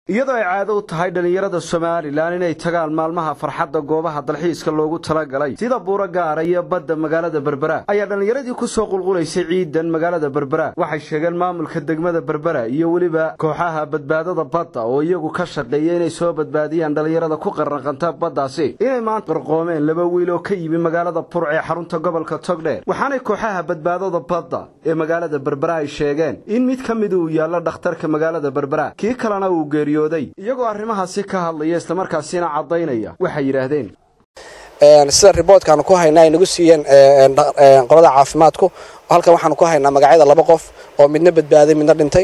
iyadoo ay caado u tahay dhallinyarada somalilan inay tagaan maalmaha farxadda goobaha dalxiiska loogu talagalay sida buuro gaara iyo badda magaalada berbera ayaa dhallinyaradii ku soo qulqulaysay ciidan magaalada berbera waxay sheegeen maamulka degmada berbera iyo weliba kooxaha badbaadada badda oo iyagu ka shaqeeya inay soo badbaadiyaan dhallinyarada ku qarraqanta baddaasi inay maanta qarqoomeen laba wiil oo ka yimi magaalada burc ee xarunta gobolka togdheer waxaanay kooxaha badbaadada badda ee magaalada berbera ay sheegeen in mid ka mid uu yaallo dhakhtarka magaalada berbera kii kalena uu geeriyo iyagoo arrimahaasi ka hadlaya islamarkaasina caddaynaya waxay yidhaahdeen sida riboodkaanu ku haynaa ay nagu siiyeen qolada caafimaadku halkan waxaanu ku haynaa magacyada laba qof oo midna badbaaday midna dhintay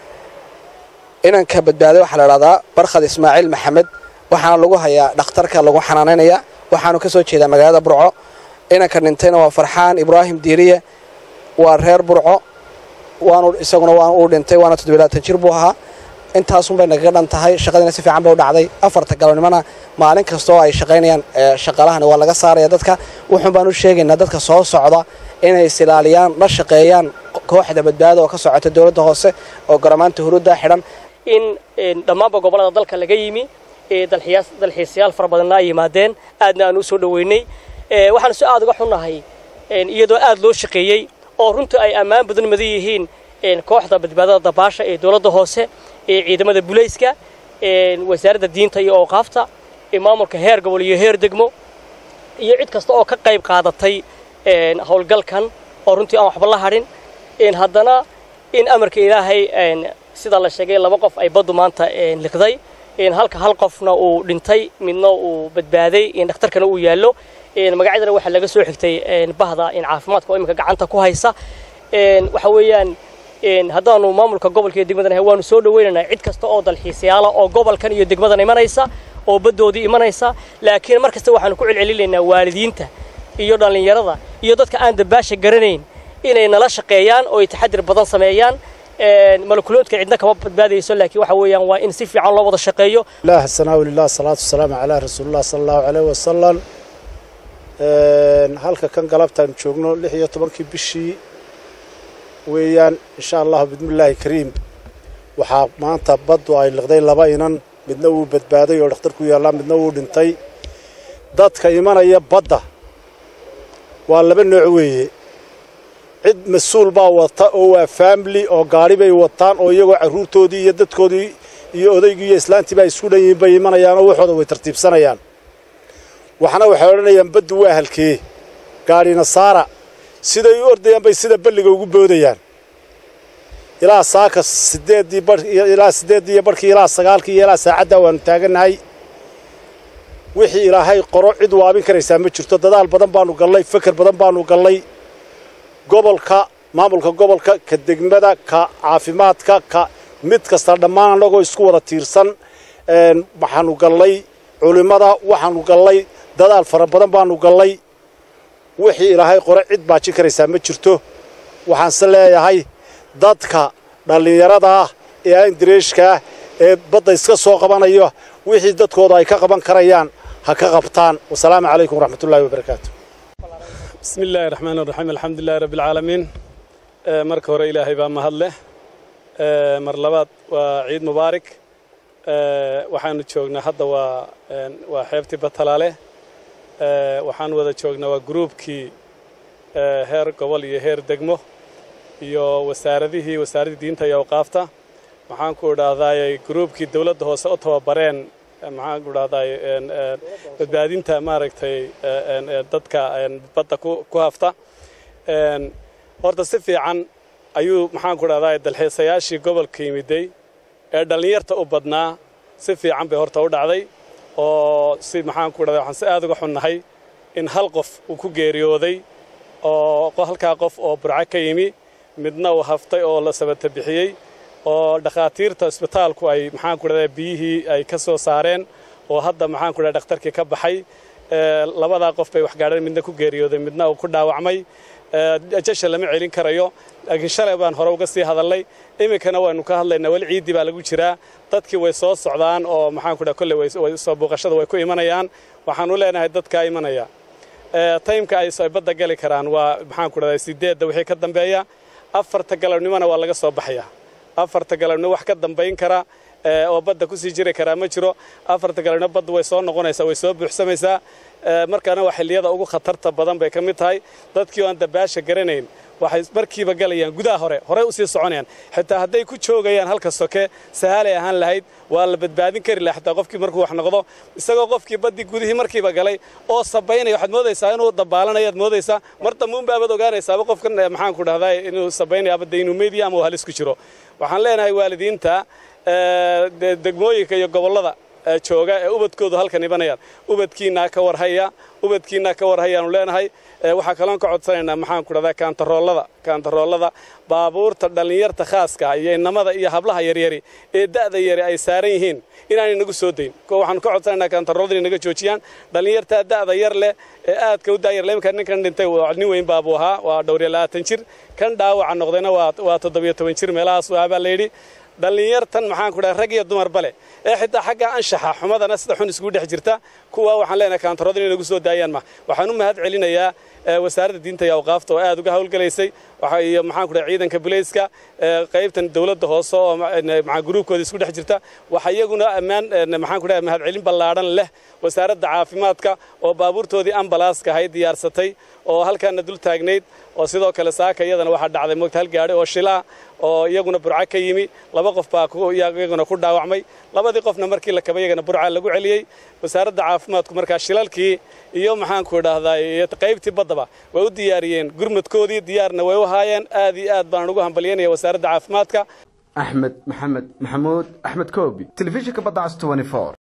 inanka badbaaday waxaa la idhahdaa barkhad ismaaciil maxamed waxaana lagu hayaa dhakhtarka lagu xanaanaynaya waxaanu ka soo jeedaa magaalada burco inanka dhintayna waa farxaan ibraahim diiriye waa reer burco waanu isaguna waan uu dhintay waana toddobilaatan jir buu ahaa intaasunbay nagaga dhan tahay shaqadiina si fiican bay u dhacday afarta galabnimona maalin kasta oo ay shaqaynayaan shaqaalahani waa laga saaraya dadka wuxuun baan u sheegaynaa dadka soo socda inay isilaaliyaan la shaqeeyaan kooxda badbaada oo ka socota dowladda hoose oo garamaanta huruudda xidhan in dhammaanba gobollada dalka laga yimi dalxiisayaal fara badanna ay yimaadeen aadna aan u soo dhoweynay waxaan si aad uga xunnahay iyadoo aad loo shaqeeyey oo runtii ay ammaan badan madan yihiin kooxda badbaadada dabaasha ee dowladda hoose ee ciidamada bulayska wasaaradda diinta iyo ooqaafta maamulka heer gobol iyo heer degmo iyo cid kasta oo ka qayb qaadatay howlgalkan oo runtii aan waxba la hadhin haddana in amarka ilaahay sida la sheegay laba qof ay baddu maanta liqday halka hal qofna uu dhintay midna uu badbaaday dhakhtarkana uu yaallo magacyadana waxaa laga soo xigtay bahda caafimaadka oo iminka gacanta ku haysa waxa weeyaan haddaanu maamulka gobolka iyo degmadan ahay waanu soo dhawaynaynaa cid kasta oo dalxiisayaala oo gobolkan iyo degmadan imanaysa oo baddoodii imanaysa laakiin mar kasta waxaanu ku celcelinaynaa waalidiinta iyo dhallinyarada iyo dadka aan dabaasha garanayn inay nala shaqeeyaan oo ay taxadir badan sameeyaan malakuloodka cidna kama badbaadayso laakiin waxa weeyaan waa in si fiican loo wada shaqeeyo ilaah sanaa lilah salaatu wasalaamu calaa rasuulillah sala allahu caleyh wasalam halka kan galabtaan joogno lix iyo tobankii bishii weeyaan insha allahu bismillaahi kariim waxaa maanta baddu ay liqday laba inan midna wuu badbaaday oo dhakhtarku yaallaa midna wuu dhintay dadka imanaya badda waa laba nooc weeye cid mas-uul baa wata oo waa faamili oo gaadhi bay wataan oo iyagoo carruurtoodii iyo dadkoodii iyo odaygii iyo islaantii baa isku dhan yihiin bay imanayaan oo waxooda way tartiibsanayaan waxna waxay odhanayaan baddu waa halkee gaadhina saara siday u ordayaan bay sida balliga ugu boodayaan ilaa saaka sideeddii ilaa siddeeddii iyo barhkii ilaa sagaalkii iyo ilaa saacaddaa waannu taagannahay wixii ilaahay qoro cid waabin karaysaa ma jirto dadaal badan baannu gallay feker badan baannu gallay gobolka maamulka gobolka ka degmada ka caafimaadka ka mid kasta dhammaan annagoo isku wada tiirsan waxaannu gallay culimmada waxaannu gallay dadaal fara badan baannu gallay wixii ilaahay qore cid baajin karaysaa ma jirto waxaanse leeyahay dadka dhallinyarada ah ee aandareeshka ah ee badda iska soo qabanaya wixii dadkooda ay ka qaban karayaan ha ka qabtaan wasalaamu calaykum waraxmatullahi wabarakaatu bismi illaahi raxmaan raxiim alxamdulilahi rabbialcaalamiin marka hore ilaahay baa mahad leh mar labaad waa ciid mubaarak waxaanu joognaa hadda waa waa xeebtii batalaale waxaan wada joognaa waa gruubkii heer gobol iyo heer degmo iyo wasaaradihii wasaaraddii diinta iyo awqaafta maxaan ku idhaahdaay gruubkii dawladda hoose u tababareen maxaan ku idhahdaay badbaadinta maaragtay dadka badda ku hafta horta si fiican ayuu maxaan ku idhahdaay dalxiisayaashii gobolka yimiday ee dhallinyarta u badnaa si fiican bay horta u dhacday oo si maxaan ku idhahday waxaan si aad uga xunnahay in hal qof uu ku geeriyooday oo halkaa qof oo burco ka yimi midna uu haftay oo la sabata bixiyey oo dhakhaatiirta isbitaalku ay maxaan ku idhahdaa biyihii ay ka soo saareen oo hadda maxaan ku idhahdaa dhakhtarkii ka baxay labadaa qof bay wax gaadheen midna ku geeriyooday midna uu ku dhaawacmay jasha lama celin karayo laakiin shalay baan hore uga sii hadalnay iminkana waynu ka hadlaynaa weli ciiddii baa lagu jiraa dadkii way soo socdaan oo maxaan ku dhaha kolley way soo buuqashada way ku imanayaan waxaan u leenahay dadkaa imanaya taymka ay badda gali karaan waa maxaan ku dhahdaa sideedda wixii ka dambeeya afarta galabnimona waa laga soo baxaya afarta galabnimo wax ka dambayn kara oo badda kusii jiri karaa ma jiro afarta kalena badda way soo noqonaysaa way soo buuxsamaysaa markaana waa xilliyada ugu khatarta badan bay ka mid tahay dadkii oo aan dabaasha garanayn waxay markiiba galayaan gudaha hore horey usii soconayaan xitaa hadday ku joogayaan halka soke sahaalay ahaan lahayd waa la badbaadin kari laha xitaa qofkii markuu wax noqdo isagoo qofkii baddii gudihii markiiba galay oo sabaynaya waxaad moodaysaa inuu dabaalanayo aad moodaysaa mar dambuunbaabaad ogaanaysaaba qofkan maxaan ku dhahdaa inuu sabaynaya abadda inuu meediya ama uu halis ku jiro waxaan leenahay waalidiinta degmooyinka iyo gobollada jooga ee ubadkoodu halkan ibanayaan ubadkiinaa ka warhaya ubadkiinaa ka warhayaanu leenahay waxaa kaloon ka codsanaynaa maxaan ku dhahdaa kaantaroolada kaantaroolada baabuurta dhallinyarta khaaska iyo inamada iyo hablaha yaryari ee da'da yari ay saaran yihiin inaanay nagu soo dayn waxaanu ka codsanaynaa kaantaroolada inay naga joojiyaan dhallinyartaa da'da yar leh ee aadka u daayar leh iminka ninkan dhintay nin weyn baabuu ahaa waa dhowr iyo labaatan jir kan dhaawaca noqdayna waa toddobiyo toban jir meelahaas waa baa layidhi dhallinyartan maxaan ku dhaha rag iyo dumarba leh ee xitaa xagga anshaxa xumadana sida xun iskugu dhex jirta kuwa waxaan leenahay kaantarood inay nagu soo daayaan ma waxaan u mahad celinayaa wasaaradda diinta iyo awqaafta oo aad uga hawlgalaysay iyo maxaan ku dhaha ciidanka bulayska qaybtan dawladda hoose oo maxaa gruubkooda isku dhex jirta waxa iyaguna ammaan maxaan ku dhaha mahad celin ballaadhan leh wasaaradda caafimaadka oo baabuurtoodii ambalaaska ahayd diyaarsatay oo halkaana dul taagnayd oo sidoo kale saaka iyadana waxaa dhacday moogta hal gaadhi oo shilaa oo iyaguna burca ka yimi laba qof baa iyaguna ku dhaawacmay labadii qofna markii la kabay iyagana burca lagu celiyey wasaaradda caafimaadku markaa shilalkii iyo maxaanku idhaahdaa iyo qaybtii baddaba way u diyaariyeen gurmadkoodii diyaarna way u haayeen aad iyo aad baan ugu hambalyanaya wasaaradda caafimaadka axmed maxamed maxamuud axmed koobi telefishinka badda cas